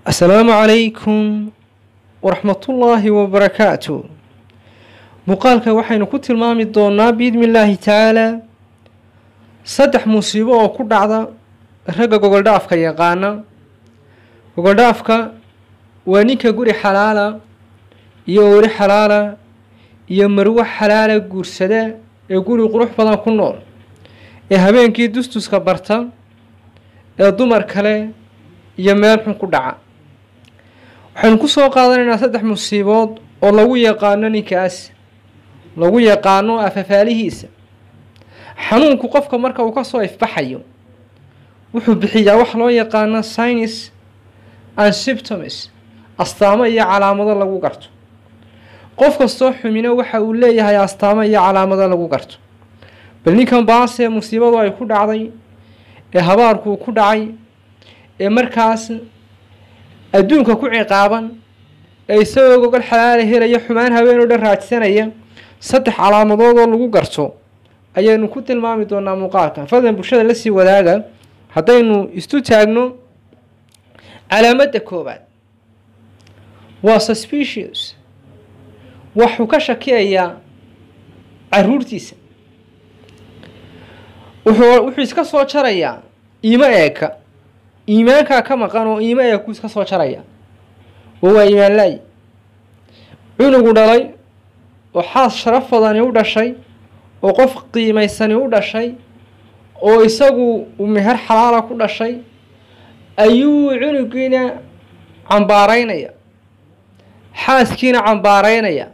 asalaamu calaykum waraxmatullaahi wabarakaatu muuqaalka waxaynu ku tilmaami doonaa biidni illaahi tacaalaa saddex musiibo oo ku dhacda ragga gogoldhaafka yaqaana gogoldhaafka waa ninka guri xalaala iyo ori xalaala iyo marwo xalaala guursada ee guri qurux badan ku nool ee habeenkii dustuska barta ee dumar kale iyo meel xun ku dhaca waxaynu ku soo qaadanaynaa saddex musiibood oo lagu yaqaano ninkaas lagu yaqaano afafaalihiisa xanuunku qofka marka uu kasoo ifbaxayo wuxuu bixiyaa wax loo yaqaano synis and symptoms astaamo iyo calaamado lagu garto qof kastoo xumino waxa uu leeyahay astaamo iyo calaamado lagu garto bal ninkan baase musiibadu ay ku dhacday ee habaarkuu ku dhacay ee markaas adduunka ku ciqaaban ee isagoo gogol xalaala helaya xumaan habeen oo dhan raadsanaya saddex calaamadood oo lagu garto ayaynu ku tilmaami doonaa muuqaalkan fadlan bulshada lasii wadaaga haddaynu istu taagno calaamadda koowaad waa suspicious waxuu ka shakiyayaa caruurtiisa wuxuu wuxuu iska soo jarayaa iimo eeka iimaankaa ka maqan oo iimo eekuu iska soo jaraya oo waa iimaan la-y cunugu dhalay oo xaas sharaf badani u dhashay oo qof qiimaysani u dhashay oo isagu uu meher xalaala ku dhashay ayuu cunugiina cambaaraynaya xaaskiina cambaaraynaya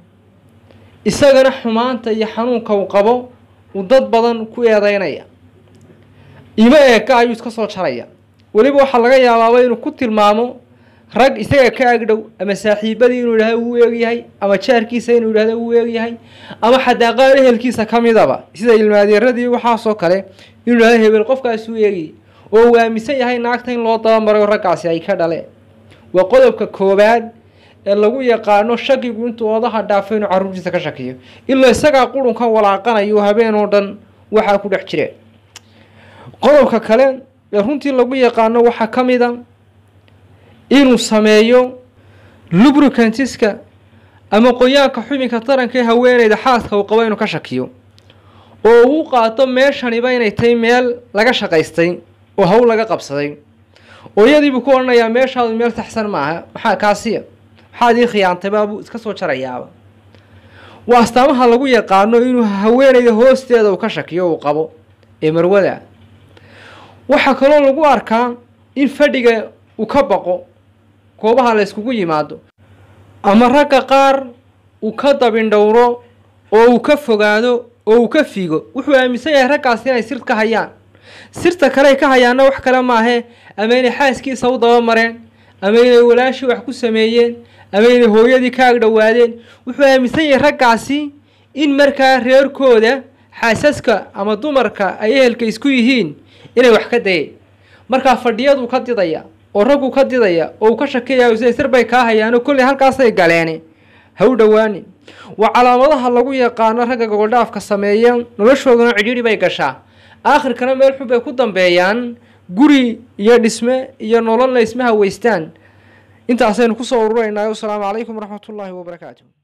isagana xumaanta iyo xanuunka uu qabo uu dad badan ku eedeynaya iimo eeka ayuu iska soo jaraya weliba waxaa laga yaabaaba inuu ku tilmaamo rag isaga ka agdhow ama saaxiibadii inuu yidhahdo wuu eegyahay ama jaarkiisa inuu yidhahdo wuu eegyahay ama xataa qaar ehelkiisa ka midaba sida ilmaadeeradii waxaasoo kale inuu yidhahdo hebel qofkaas uu eegayay oo uu aaminsan yahay naagta in loo dabamarayo raggaasi ay ka dhaleen waa qodobka koowaad ee lagu yaqaano shakigu intuu odaha dhaafo inuu carruurtiisa ka shakiyo ilaa isagaa qurunka walaaqanayo habeen oo dhan waxaa ku dhex jireen qodobka kale ee runtii lagu yaqaano waxaa ka mid a inuu sameeyo lubricantiska ama qoyaanka xubinka taranka ee haweeneyda xaaska uu qabo inuu ka shakiyo oo uu qaato meeshaniba inay tahay meel laga shaqaystay oo hawl laga qabsaday oo iyadiibuu ku odhanayaa meeshaadu meel taxsan maaha maxaa kaasiya maxaad ii khiyaantay baabuu iska soo jarayaaba waa astaamaha lagu yaqaano inuu haweeneyda hoosteeda uu ka shakiyo uu qabo ee marwada waxaa kaloo lagu arkaa in fadhiga uu ka baqo goobaha la yskugu yimaado ama ragga qaar uu ka dabindhowro oo uu ka fogaado oo uu ka figo wuxuu aaminsan yahay raggaasi inay sir ka hayaan sirta kaley ka hayaanna wax kale maahe ama inay xaaskiisa u dabamareen ama inay walaashii wax ku sameeyeen ama inay hooyadii ka agdhowaadeen wuxuu aaminsan yahay raggaasi in markaa reerkooda xaasaska ama dumarka ay ehelka isku yihiin inay wax ka dayeen markaa fadhiyaduu ka didaya oo raggu ka didaya oo uu ka shakeeyayo siday sir bay kaa hayaano kolley halkaasay galeene ha u dhowaanin waa calaamadaha lagu yaqaano ragga gogoldhaafka sameeya noloshooduna cidhiidhi bay gashaa aakhirkana meel xun bay ku dambeeyaan guri iyo dhisme iyo nololna isma haweystaan intaasaynu kusoo ururaynaa wasalaamu calaykum waraxmatullaahi wabarakaatu